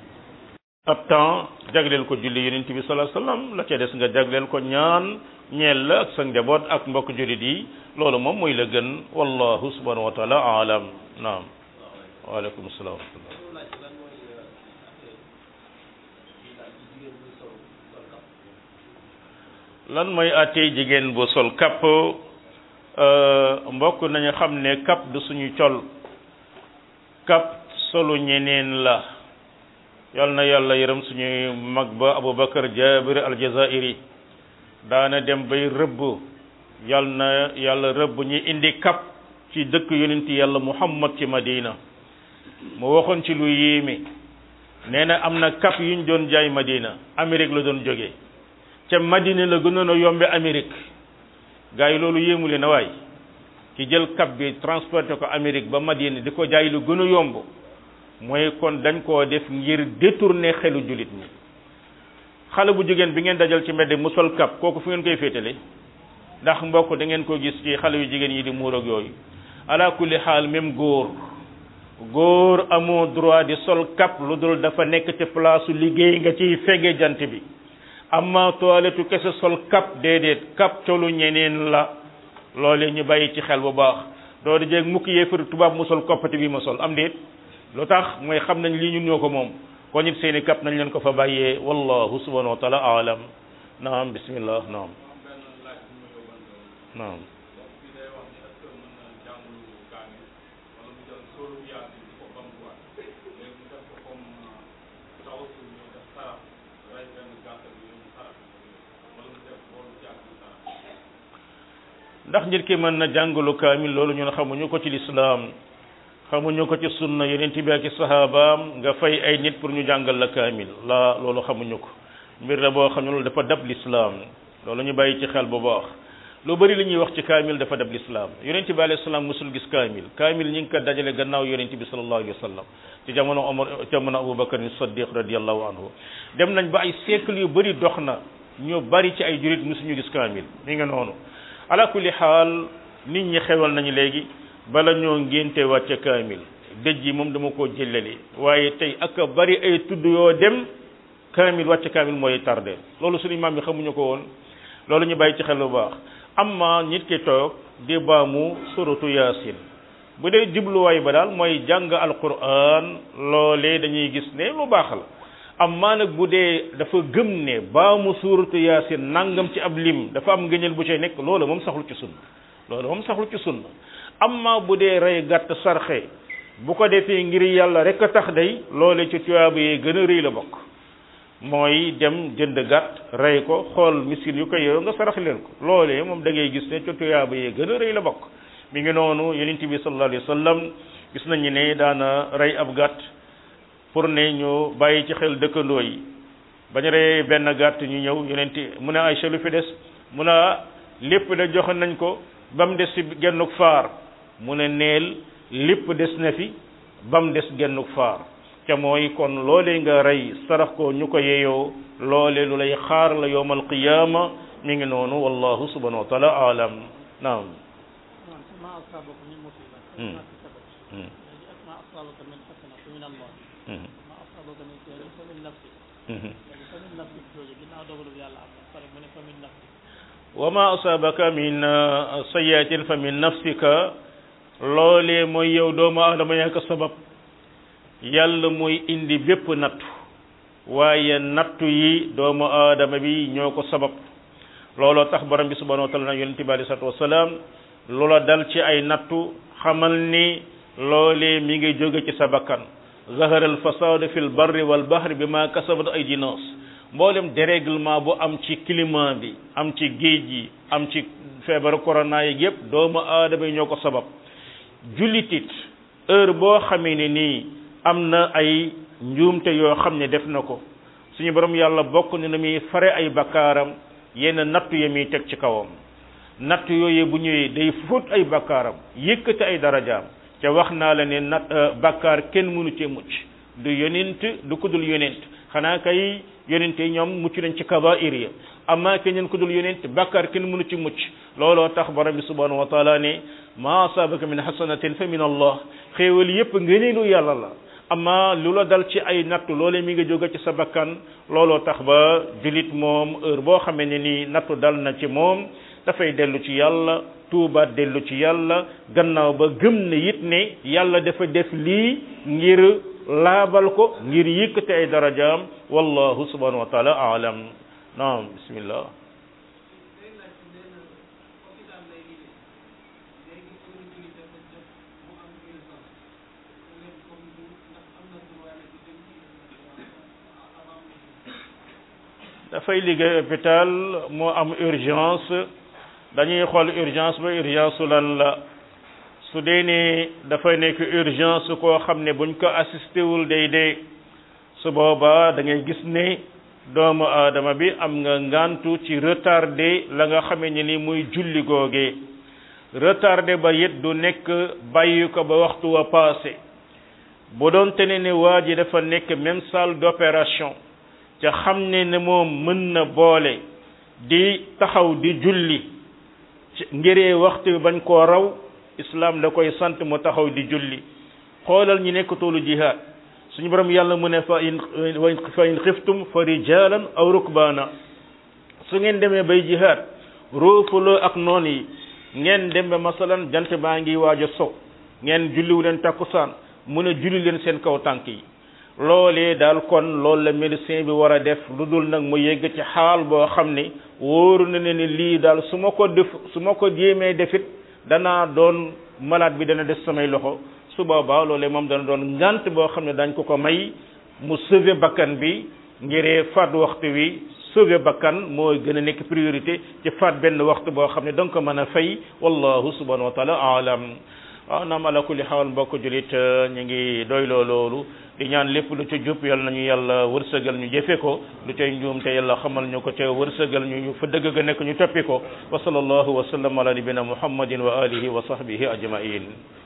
ab temps jagleel ko julli yonent bi sallallahu alayhi wasallam la ca des nga jagleel ko ñaan ñeel la ak sa njaboot ak mbokk jullit yi loolu moom mooy la gën wallahu subhanahu wa taala alam naam waaleykum salaam wa rahmatullah lan mooy àttee jigéen bu sol kapp mbokk nañu xam ne kapp du suñu col kapp solu ñeneen la yal na yàlla yërëm suñuy mag ba Aboubacar Jabir aljazairi daana dem bay rëbb yal na yàlla rëbb ñi indi kapp ci dëkk yonent yàlla Muhammad ci Madina mu waxoon ci lu yéeme nee na am na kapp yu ñu doon jaay Madina Amérique la doon jógee ca Madina la gënoon a yombe Amérique gars yi loolu yéemu leen a waay ki jël kapp bi transporté ko Amérique ba Madina di ko jaay lu gën a yomb mooy kon dañ koo def ngir détourner xelu jullit ñi xale bu jigéen bi ngeen dajal ci mbedd mu sol kap kooku fu ngeen koy féetale ndax mbokk da ngeen ko gis ci xale yu jigéen yi di muur ak yooyu ala kulli xaal même góor góor amoo droit di sol kap lu dul dafa nekk ci place liggéey nga ciy fege jant bi amma toilette kese sol kap déedéet kap colu ñeneen la loolee ñu bàyyi ci xel bu baax doo di jeeg mukk yéefar tubaab mu sol koppati bi ma sol am déet lu tax mooy xam nañ lii ñun ñoo ko moom ko ñit seeni kap nañ leen ko fa bàyyee wallahu subhanahu wa taala alam naam bismillah naam naam ndax nit ki mën na jàngalu kaamil loolu ñun xamuñu ko ci lislaam xamuñu ko ci sunna yonent bi ak sahabaam nga fay ay nit pour ñu jàngal la kaamil la loolu xamuñu ko mbir la boo xam ne loolu dafa dab lislaam loolu ñu bàyyi ci xel bu baax lu bari li ñuy wax ci kaamil dafa dab lislaam yonent bi alayhi salaam musul gis kaamil kaamil ñi ngi ko dajale gannaaw yonent bi sallallahu alayhi wa sallam ci jamono Omar jamono Abubakar Siddiq radiyallahu anhu dem nañ ba ay siècle yu bari dox na ñu bari ci ay jurit musuñu gis kaamil mi nga noonu ala kulli xaal nit ñi xewal nañu léegi bala ñoo ngénte wàcce kaamil dëj yi moom dama koo jëlali waaye tey ak bari ay tudd yoo dem kaamil wàcce kaamil mooy tardé loolu suñu maam yi xamuñu ko woon loolu ñu bàyyi ci xel bu baax amma nit ki toog di baamu suratu yaasin bu dee jubluwaay ba daal mooy jàng alquran loolee dañuy gis ne lu baax la amma nag bu dee dafa gëm ne baamu suratu yaasin nangam ci ab lim dafa am ngëñal bu cay nekk loolu moom saxlu ci sunna loolu moom saxlu ci sunna amma bu dee rey gàtt sarxe bu ko defee ngir yàlla rek a tax day loole ci tuyaaba yi gën a rëy la bokk mooy dem jënd gàtt rey ko xool miskin yu ko yow nga sarax leen ko loolee moom da ngay gis ne ci tuyaaba yi gën a rëy la bokk mi ngi noonu yonent bi sallallahu alayhi wa sallam gis nañu ne daana rey ab gàtt pour ne ñu bàyyi ci xel dëkkandoo yi bañ reyee benn gàtt ñu ñëw yonent mu ne Aysa lu fi des mu ne lépp da joxe nañ ko ba mu des ci gennuk faar mu ne neel lépp des na fi ba mu des gennuk faar ca mooy kon loolee nga rey sarax ko ñu ko yeyoo loole lu lay xaar la yowmal qiyaama mi ngi noonu wallahu subhanahu wa taala alam naam ما أصابك من مصيبة مم. فبما كسبت مم. ما أصابك من حسنة فمن الله Mhm. ما أصابك من خير فمن نفسك Mhm. يعني فمن نفسك jooju ginnaaw dogalu yàlla am na pare mu ne فمن نفسك wa ma asabaka min uh, sayyiatin fa min nafsika loolee mooy yow doomu aadama yaa ko sabab yàlla mooy indi bépp nattu waaye nattu yi doomu aadama bi ñoo ko sabab looloo tax borom bi subhanahu wa taala na yonente bi alei salatu wasalaam loola dal ci ay nattu xamal ni loolee mi ngi jóge ci sa bakkan zahara al fasadu fi l barri wal bahri bi ma kasabat aydi nas mboolem dérèglement bu am ci climat bi am ci géej gi am ci feebaru corona yi yépp doomu aadama yi ñoo ko sabab jullitit heure boo xamee ne nii am na ay njuumte yoo xam ne def na ko suñu borom yàlla bokk ne na muy fare ay bakkaaram yenn nattu ya muy teg ci kawam natt yooyu bu ñëwee day fóot ay bakkaaram yëkkati ay darajaam ca wax naa la ne nat bakkaar kenn mënu cee mucc du yonent du ku dul yonent xanaa kay yonent yi ñoom mucc nañ ci kabair ya amma keneen ku dul yonent bakkaar kenn mënu ci mucc looloo tax borom bi subhanahu wa taala ne ma asabaka min hasanatin fa min allah xéewal yépp ngëneelu yàlla la amma lu la dal ci ay nattu loolee mi nga jóge ci sa bakkan looloo tax ba julit moom heure boo xamee ne nii nattu dal na ci moom dafay dellu ci yàlla tuubaat dellu ci yàlla gannaaw ba gëm ne it ne yàlla dafa def lii ngir laabal ko ngir yëkkate ay darajaam wallahu subhanahu wa taala aalam naam bismillah dafay liggéey hôpital moo am urgence dañuy xool urgence ba urgence su lan la su dee ne dafay nekk urgence koo xam ne buñ ko assisté wul day dee su boobaa da ngay gis ne doomu aadama bi am nga ngantu ci retardé la nga xamee ne ni muy julli googee retardé ba it du nekk bàyyi ko ba waxtu wa passé bu doon tene ne waa ji dafa nekk même salle d'opération ca xam ne ne moom mën na boole di taxaw di julli ngiree waxtu bi bañ koo raw islam da koy sant mu taxaw di julli xoolal ñi nekk toolu jihaad suñu borom yàlla mu ne fa in fa in xiftum fa rijalan aw rukbaana su ngeen demee bay jihaad roofaloo ak noon yi ngeen dem ba masalan jant baa ngi waaj a so ngeen julliwu leen takkusaan mu ne julli leen seen kaw tànk yi loolee daal kon loolu la médecin bi war a def lu dul nag mu yegg ci xaal boo xam ne wóoru na ne ni lii daal su ma ko def su ma ko jéemee defit danaa doon malade bi dana des samay loxo su boobaa loolee moom dana doon ngant boo xam ne dañ ko ko may mu sauver bakkan bi ngiree faat waxtu wi sauver bakkan moo gën a nekk priorité ci faat benn waxtu boo xam ne da nga ko mën a fay wallahu subhanahu wa taala alam waaw naam ala kulli xaal mbokk julit ñu ngi doyloo loolu di ñaan lépp lu ci jub yal nañu yàlla wërsëgal ñu jëfe ko lu cay njuum te yàlla xamal ñu ko te wërsëgal ñu ñu fa dëgg ga nekk ñu toppi ko wa sallallahu wa sallam ala nabina muhammadin wa alihi wa sahbihi ajmain